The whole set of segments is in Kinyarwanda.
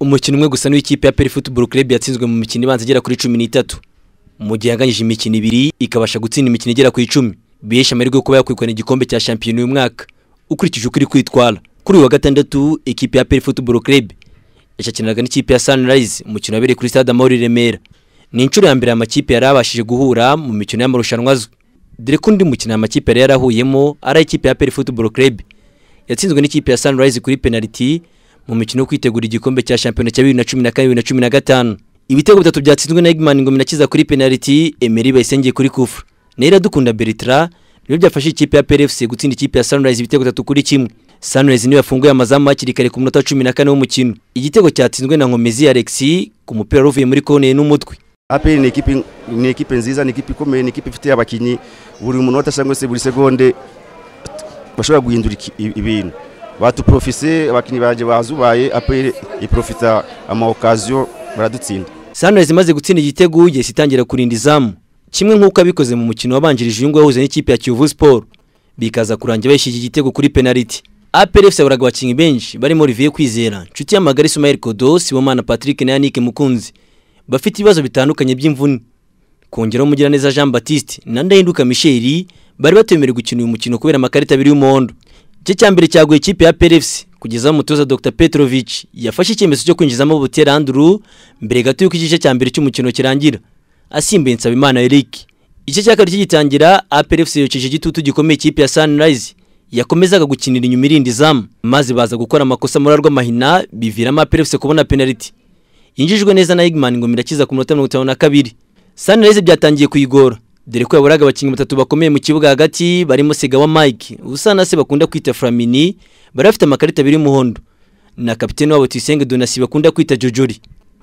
umukino umwe gusa n'ikipe ya peri futuboro club yatsinzwe mu mikino ibanza igera kuri cumi n'itatu mu gihe yanganyije imikino ibiri ikabasha gutsinda imikino igera ku icumi bihesha amahirwe yo kuba yakwirukana igikombe cya shampiyona uyu mwaka ukurikije uko iri kwitwara kuri uyu wa gatandatu ikipe ya peri futuboro club yashakinaga n'ikipe ya sunrise umukino wabereye kuri stade amahoro i remera ni inshuro ya mbere amakipe yari abashije guhura mu mikino y'amarushanwa azwi dore ko undi mukino amakipe yari yarahuyemo ari ikipe ya peri futuboro club yatsinzwe n'ikipe ya sunrise kuri penaliti mu mukino wo kwitegura igikombe cya shampiyona cya bibiri na cumi na kane bibiri na cumi na gatanu ibitego bitatu byatsinzwe na Eggman Ngomina akiza kuri penaliti Emery Bayisenge kuri kufra na Iradukunda Bertrand nibyo byafashe ikipe ya PFC gutsinda ikipe ya Sunrise ibitego bitatu kuri kimwe Sunrise niyo yafunguye amazamu hakiri kare ku munota wa cumi na kane w'umukino igitego cyatsinzwe na Nkomezi Alex ku mupira wari uvuye muri kone n'umutwe APR ni ikipe ni ikipe nziza ni ikipe ikomeye ni ikipe ifite abakinnyi buri munota cyangwa se buri segonde bashobora guhindura iki- i- ibintu batuprofise abakinnyi banjye bazubaye APR iprofita ama occasion baradutsinda Sunrise imaze gutsinda igitego yahise itangira kurinda izamu kimwe nk'uko abikoze mu mukino wabanjirije uyu nguyu wahuze n'ikipe ya Kiyovu Sport bikaza kurangira bayishyira iki gitego kuri penaliti APR FC yaburaga abakinnyi benshi barimo Olivier Kwizera Nshuti y'amagara Ismael Kodo Sibomana Patrick na Yannick Mukunzi bafite ibibazo bitandukanye by'imvune kongeraho Mugiraneza Jean Baptiste na Ndahinduka Michel bari batemerewe gukina uyu mukino kubera amakarita abiri y'umuhondo igice cya mbere cyaguye ikipe ya PLFC kugeza aho umutoza Dr Petrovic yafashe icyemezo cyo kwinjizamo Butera Andrew mbere gato y'uko igice cya mbere cy'umukino kirangira asimbuye Nsabimana Eric igice cya kabiri kigitangira APRFC yokeje igitutu gikomeye ikipe ya Sunrise yakomezaga gukinira inyuma irinda izamu maze baza gukora amakosa muri rw'amahina biviramo APRFC kubona penaliti yinjijwe neza na Eggman Ngomira akiza ku minota mirongo itanu na kabiri Sunrise byatangiye kuyigora dore ko yaburaga abakinnyi batatu bakomeye mu kibuga hagati barimo Segawa Mike usana se bakunda kwita Flamini bari bafite amakarita abiri y'umuhondo na kapiteni wabo Tuyisenge Donasi bakunda kwita Jojori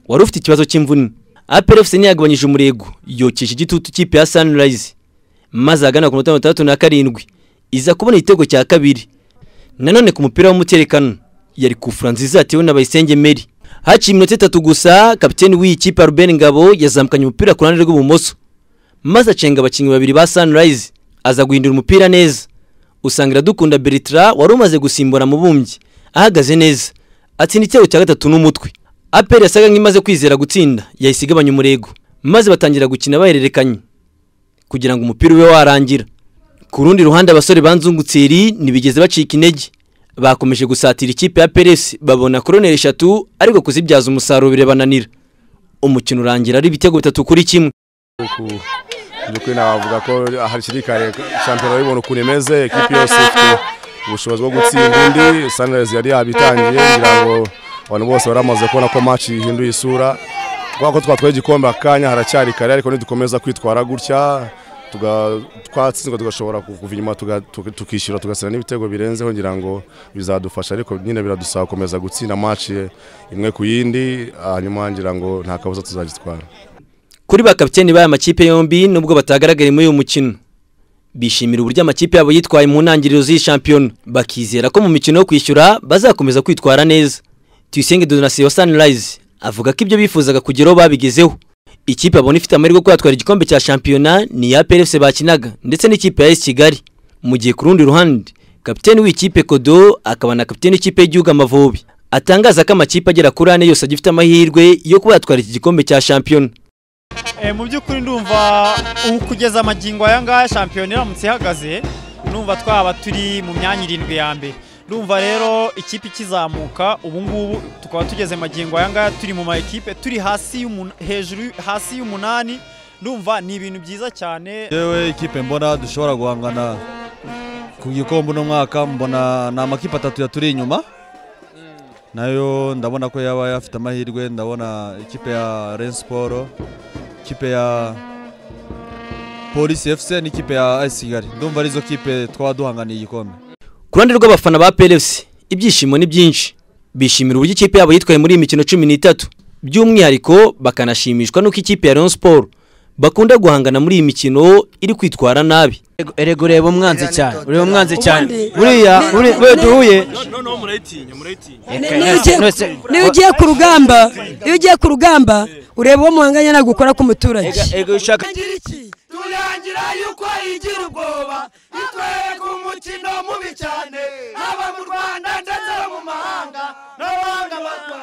wari ufite ikibazo cy'imvune APR FC ntiyagabanyije umurego yokesha igitutu ikipe ya Sunrise maze ahagana ku minota mirongo itandatu na karindwi iza kubona igitego cya kabiri nanone ku mupira w'umuterekano yari kufura nziza yatewe na Bayisenge Mary haciye iminota itatu gusa kapiteni w'iyi kipe Ruben Ngabo yazamukanye umupira ku ruhande rw'ibumoso maze acenga abakinnyi babiri ba Sunrise aza guhindura umupira neza usanga iradukunda Bertrand wari umaze gusimbura mu bumbyi ahagaze neza atsinda igitego cya gatatu n'umutwe APR yasaga nk'imaze kwizera gutsinda yahise igabanya umurego maze batangira gukina bahererekanye kugira ngo umupira ube warangira ku rundi ruhande abasore banzungutsiri ntibigeze bacika intege bakomeje gusatira ikipe ya Peres babona koroneri eshatu ariko kuzibyaza umusaruro birabananira umukino urangira ari ibitego bitatu kuri kimwe by'ukuri navuga ko hakiri kare shampiyona y'ubuntu ukuntu imeze ekipi yose ifite ubushobozi bwo gutsinda indi sanirayizi yari yabitangiye kugira ngo abantu bose baramaze kubona ko maci ihinduye isura kubera ko twatwaye igikombe akanya haracyari kare ariko nidukomeza kwitwara gutya tuga- twatsinzwe tugashobora kuva inyuma tuga- tuki- tukishyura tugatsina n'ibitego birenzeho ngira ngo bizadufasha ariko nyine biradusaba gukomeza gutsinda maci imwe ku yindi hanyuma ngira ngo nta kabuza tuzagitwara kuri ba kapiteni b'aya makipe yombi nubwo batagaragariye muri uyu mukino bishimira uburyo amakipe yabo yitwaye mu ntangiriro z'iyi shampiyona bakizera ko mu mikino yo kwishyura bazakomeza kwitwara neza Tuyisenge Donasi wa Sunrise avuga ko ibyo bifuzaga kugeraho babigezeho ikipe abona ifite amahirwe yo kuyatwara igikombe cya shampiyona ni iya PFC bakinaga ndetse n'ikipe ya AS Kigali mu gihe ku rundi ruhande kapiteni w'ikipe Kodo akaba na kapiteni w'ikipe y'igihugu Amavubi atangaza ko amakipe agera kuri ane yose agifite amahirwe yo kuba yatwara iki gikombe cya shampiyona Eh, mu by'ukuri ndumva ubu kugeza amagingo aya ngaya shampiyona iramutse ihagaze ndumva twaba turi mu myanya irindwi ya mbere ndumva rero ikipe ikizamuka ubu ngubu tukaba tugeze amagingo aya ngaya turi mu ma ekipe turi hasi y'umun- hejuru hasi y'umunani ndumva ni ibintu byiza cyane yewe ikipe mbona dushobora guhangana ku gikombe uno mwaka mbona ni amakipe atatu yaturi inyuma nayo ndabona ko yaba afite amahirwe ndabona ikipe ya Rayon Sport ikipe ya Police FC n'ikipe ya AS Kigali ndumva arizo kipe twaba duhanganiye igikombe Ku ruhande rw'abafana ba PLFC ibyishimo ni byinshi bishimira uburyo ikipe yabo yitwaye muri iyi mikino cumi n'itatu by'umwihariko bakanashimishwa n'uko ikipe ya Rayon Sport bakunda guhangana muri iyi mikino iri kwitwara nabi erega ureba umwanzi cyane ureba umwanzi cyane Ubundi- buriya buri- we duhuye Niba ugiye- niba ugiye ku rugamba niba ugiye ku rugamba ureba uwo muhanganye ntabwo ukora ku muturage ego ushaka turangira yuko igira ubwoba itwereka umukino mubi cyane haba mu rwanda ndetse no mu mahanga n'abanga